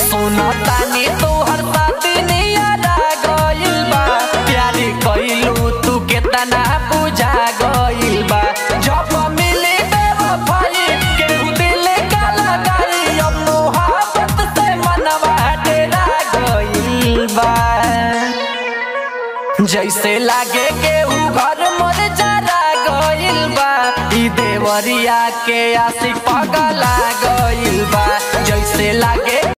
सुनो तानी तोहर शादी नियरा गइल बा प्यारी कइलू तू केतना बुझा गइल बा जब मिली बेवफाई केहू दिल का लगाई अब मोहब्बत से मनवा डेरा गइल बा जैसे लागे केहू घर मोर जरा गइल बा ई देवरिया के आशिक पगला गइल बा जैसे लागे